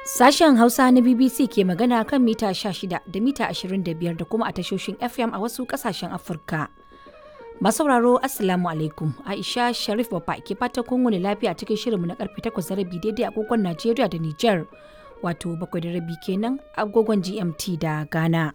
Sashen Hausa na BBC ke magana kan mita 16 da mita 25 da kuma a tashoshin FM a wasu kasashen Afirka. Masauraro Assalamu alaikum Aisha Sharif Baba ke fata kun wani lafiya cikin shirinmu na karfe 8 da rabi daidai agogon Najeriya da Nijar wato bakwai da rabi kenan agogon GMT da Ghana.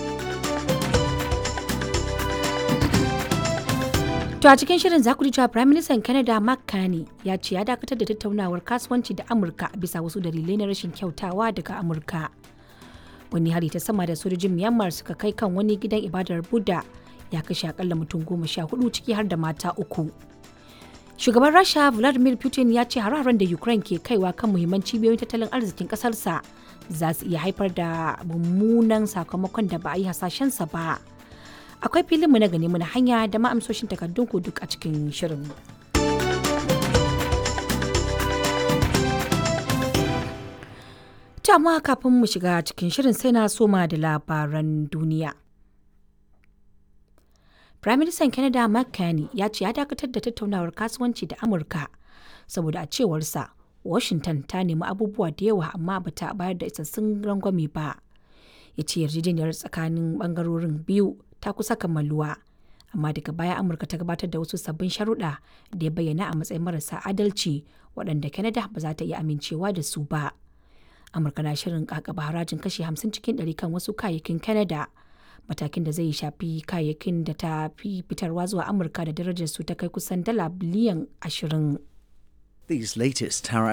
To a cikin shirin za ku ji cewa Prime Minister Canada Mark Carney ya ce ya dakatar da tattaunawar kasuwanci da Amurka bisa wasu dalilai na rashin kyautawa daga Amurka. Wani hari ta sama da sojojin Myanmar suka kai kan wani gidan ibadar Buddha ya kashe akalla mutum goma sha hudu ciki har da mata uku. Shugaban Rasha Vladimir Putin ya ce hararen da Ukraine ke kaiwa kan muhimman cibiyoyin tattalin arzikin ƙasarsa za su iya haifar da mummunan sakamakon da ba a yi hasashensa ba. akwai filinmu na gani muna hanya da ma'amsoshin takardun ku duk a cikin shirin. amma kafin mu shiga cikin shirin sai na soma da labaran duniya. Firaministan Canada Mark Carney ya ce ya dakatar da tattaunawar kasuwanci da Amurka saboda a cewarsa Washington ta nemi abubuwa da yawa amma bata bayar da isassun rangwame ba. Ya ce yarjejeniyar tsakanin bangarorin biyu ta kusa kammaluwa amma daga baya amurka ta gabatar da wasu sabbin sharuɗa da ya bayyana a matsayin marasa adalci waɗanda canada ba za ta iya amincewa da su ba amurka na shirin kakaba harajin kashi 50 cikin 100 kan wasu kayayyakin canada matakin da zai shafi kayayyakin da ta fi fitarwa zuwa amurka da darajar su ta kai kusan dala biliyan 20 These latest tariffs